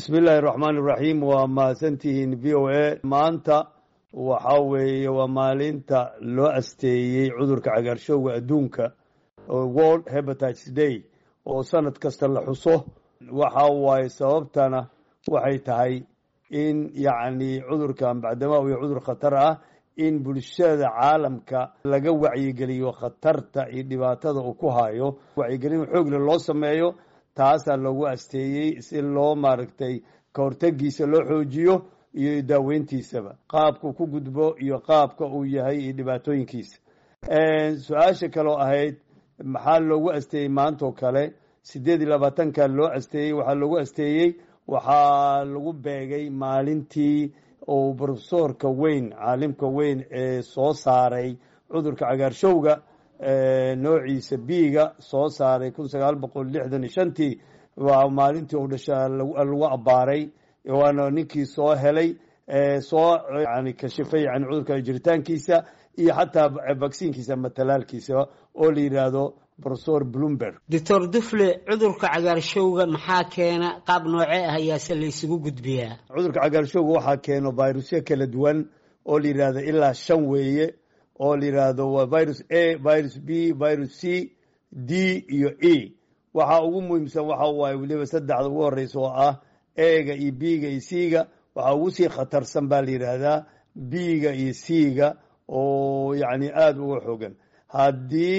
bismi illaahi raxmaan iraxiim waa mahadsantihiin v o a maanta waxaa weeye waa maalinta loo asteeyey cudurka cagaarshowga adduunka world hebatites day oo sanad kasta la xuso waxa waaye sababtana waxay tahay in yacni cudurkan bacdama iyo cudur khatar ah in bulshada caalamka laga wacyigeliyo khatarta iyo dhibaatada uu ku hayo wacyigelin xoogle loo sameeyo taasaa loogu asteeyey si loo maaragtay kahortegiisa loo xoojiyo iyo daaweyntiisaba qaabku ku gudbo iyo qaabka uu yahay iyo dhibaatooyinkiisa su-aasha kaloo ahayd maxaa loogu asteeyey maantoo kale sideed iyo labaatanka loo asteeyey waxaa loogu asteeyey waxaa lagu beegay maalintii uu brofesorka weyn caalimka weyn ee soo saaray cudurka cagaarshowga noociisa biiga soo saaray kun sagaal boqol lixdan iyo shantii waa maalintii uu dhasha lagu abbaaray waana ninkii soo helay soo yani kashifay yani cudurka jiritaankiisa iyo xataa vacciinkiisa ama talaalkiisa oo la yidhaahdo profesor bloomberg doctor dufle cudurka cagaarshowga maxaa keena qaab noocee ah ayaase la isugu gudbiyaa cudurka cagaarshowga waxaa keeno virusyo kala duwan oo la yidhaahdo ilaa shan weeye oo la yidhaahdo waa virus a virus b virus c d iyo e waxaa ugu muhiimsan waxa waaye weliba saddexda ugu horeysa oo ah ega iyo b-ga iyo c-ga waxaa ugu sii khatarsan baa la yidhaahdaa b-ga iyo c-ga oo yacni aada uga xogan haddii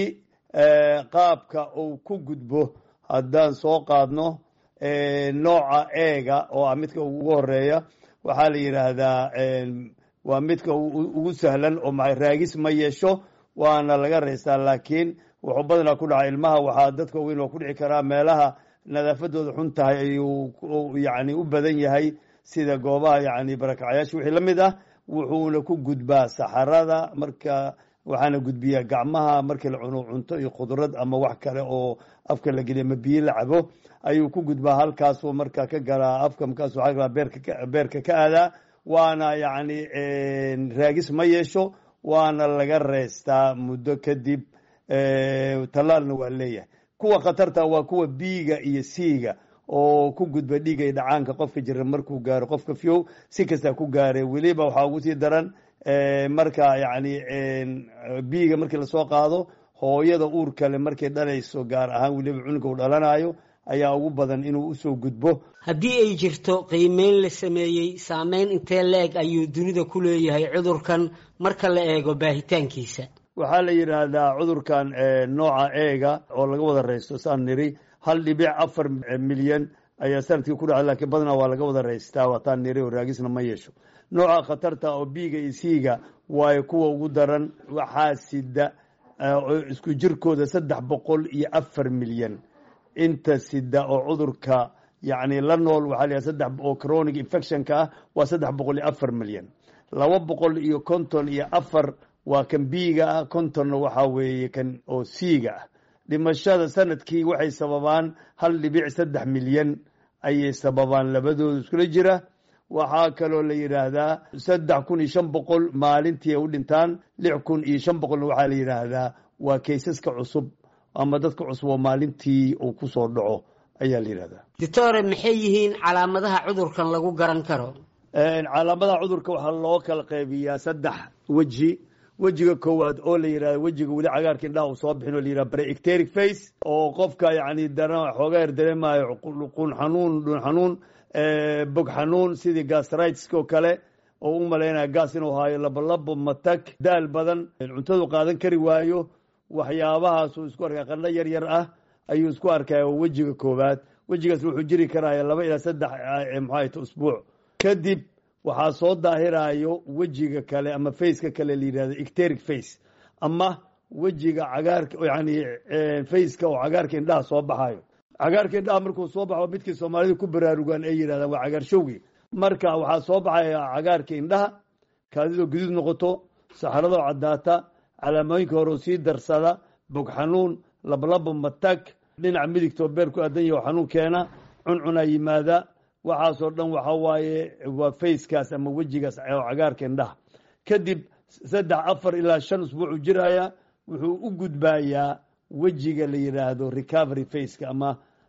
qaabka uu ku gudbo haddaan soo qaadno nooca ega oo ah midka ugu horeeya waxaa la yidhaahdaa waa midka ugu sahlan oo raagis ma yeesho waana laga reystaa laakiin wuxuu badanaa ku dhaca ilmaha waxaa dadka weyn oo ku dhici karaa meelaha nadaafadooda xun tahay ayuu yani u badan yahay sida goobaha yani barakacyaasha wixii la mid ah wuxuuna ku gudbaa saxarada marka waxaana gudbiyaa gacmaha markii la cuno cunto iyo khudrad ama wax kale oo afka la geliya ma biyo la cabo ayuu ku gudbaa halkaasuu marka ka galaa afka markaasu waa beerka ka aadaa waana yacni raagis ma yeesho waana laga reystaa muddo kadib tallaalna waa leeyahay kuwa khatarta waa kuwa biiga iyo siiga oo ku gudba dhiiga iyo dhacaanka qofka jira markuu gaaro qofka fiow si kastaa ku gaare weliba waxaa ugu sii daran marka yacni biiga markii lasoo qaado hooyada uur kale markay dhalayso gaar ahaan weliba cunuga u dhalanayo ayaa ugu badan inuu usoo gudbo haddii ay jirto qiimeyn la sameeyey saameyn intee la-eg ayuu dunida ku leeyahay cudurkan marka la eego baahitaankiisa waxaa la yidhaahdaa cudurkan nooca eega oo laga wada reysto saan niri hal dhibic afar milyan ayaa sanadkii ku dhacay lakiin badanaa waa laga wada reystaa waataan niri oo raagisna ma yeesho nooca khatarta oo biiga iyo siiga waayo kuwa ugu daran waxaa sida isku jirkooda saddex boqol iyo afar milyan inta sida oo cudurka yacni la nool waxaa la saddex oo chronic infectionka ah waa saddex boqol iyo afar milyan laba boqol iyo konton iyo afar waa kan biiga ah kontonna waxaa weeye kan oo siiga ah dhimashada sanadkii waxay sababaan hal dhibic saddex milyan ayay sababaan labadooda iskula jira waxaa kaloo la yidhaahdaa saddex kun iyo shan boqol maalintii ay u dhintaan lix kun iyo shan boqolna waxaa la yidhaahdaa waa kaysaska cusub ama dadka cusub oo maalintii uu ku soo dhaco ayaa la yidhahdaa doctore maxay yihiin calaamadaha cudurkan lagu garan karo calaamadaha cudurka waxaa loo kala qaybiyaa saddex weji wejiga koowaad oo la yidhahda wejiga weli cagaarka indhaha uu soo bixin oo la yidhahda preecteric face oo qofka yacni dara xoogaa yar dareemayo qun xanuun dhun xanuun bog xanuun sidii gastritiska oo kale oo u malaynaya gaas inuu haayo labolabo matag daal badan cuntadu qaadan kari waayo waxyaabahaasuu isku arkaya qandho yar yar ah ayuu isku arkaya wejiga koowaad wejigaas wuxuu jiri karaya laba ilaa saddex maxaayt usbuuc kadib waxaa soo daahirayo wejiga kale ama faceka kale la yidhahdo ecteric face ama wejiga cagaarka yani faceka oo cagaarka indhaha soo baxayo cagaarka indhaha markuu soo baxo midkii soomaalida ku baraarugaan ay yidhahdaan waa cagaarshowgi marka waxaa soo baxaya cagaarka indhaha kaadidoo guduud noqoto saxaradoo caddaata calaamooyinka hore oo sii darsada bog xanuun lablabo matag dhinaca midigtoo beer ku aadan yaho xanuun keena cuncunaa yimaada waxaasoo dhan waxa waaye waa facekaas ama wejigaas oo cagaarka indhaha kadib saddex afar ilaa shan usbuucu jiraya wuxuu u gudbayaa wejiga la yidhaahdo recovery faceka ama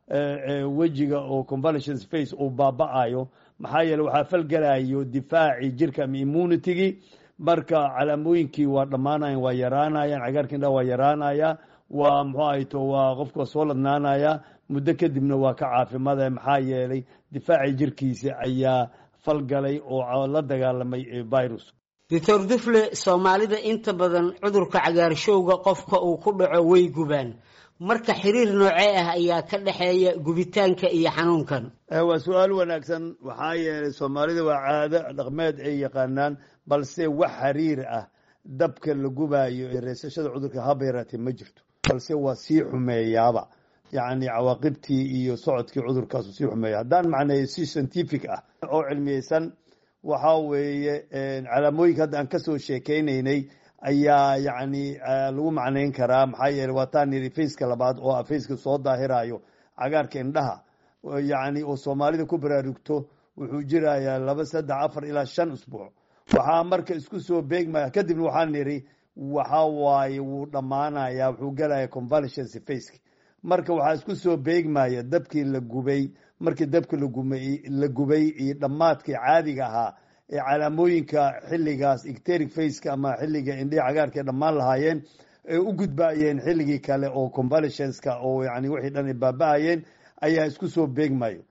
wejiga oo convalescence face uu baaba-ayo maxaa yeele waxaa falgelayo difaacii jirka ama immunitygii marka calaamooyinkii waa dhammaanayan waa yaraanayaan cagaarka indhaha waa yaraanaya waa muxuu ahayto waa qofku waa soo ladnaanaya muddo kadibna waa ka caafimaadaya maxaa yeelay difaacii jirkiisa ayaa falgalay oo la dagaalamay virus doctor dufle soomaalida inta badan cudurka cagaarshowga qofka uu ku dhaco way gubaan marka xiriir noocee ah ayaa ka dhexeeya gubitaanka iyo xanuunkan waa su-aal wanaagsan waxaa yeelay soomaalida waa caado dhaqmeed ay yaqaanaan balse wax xiriir ah dabka la gubaayo ee reesashada cudurka haba yaraatee ma jirto balse waa sii xumeeyaaba yacni cawaaqibtii iyo socodkii cudurkaasu sii xumeeya haddaan macneeyo si scientific ah oo cilmiyeysan waxaa weeye calaamooyinka hadda aan kasoo sheekeynaynay ayaa yacni lagu macnayn karaa maxaa yeele waa taan yidhi faceka labaad oo ah faceka soo daahirayo cagaarka indhaha yacni oo soomaalida ku baraarugto wuxuu jirayaa laba saddex afar ilaa shan usbuuc waxaa marka isku soo beegmaya kadibna waxaan nidhi waxa waaye wuu dhammaanaya wuxuu gelaya convalescence faceki marka waxaa isku soo beegmaya dabkii la gubay markii dabka la gubay iyo dhammaadkii caadiga ahaa ee calaamooyinka xilligaas icteric faceka ama xilliga indhihi cagaarka ay dhammaan lahaayeen ay u gudbaayeen xilligii kale oo convalescenceka oo yani wixii dhan ay baaba-ayeen ayaa isku soo beegmayo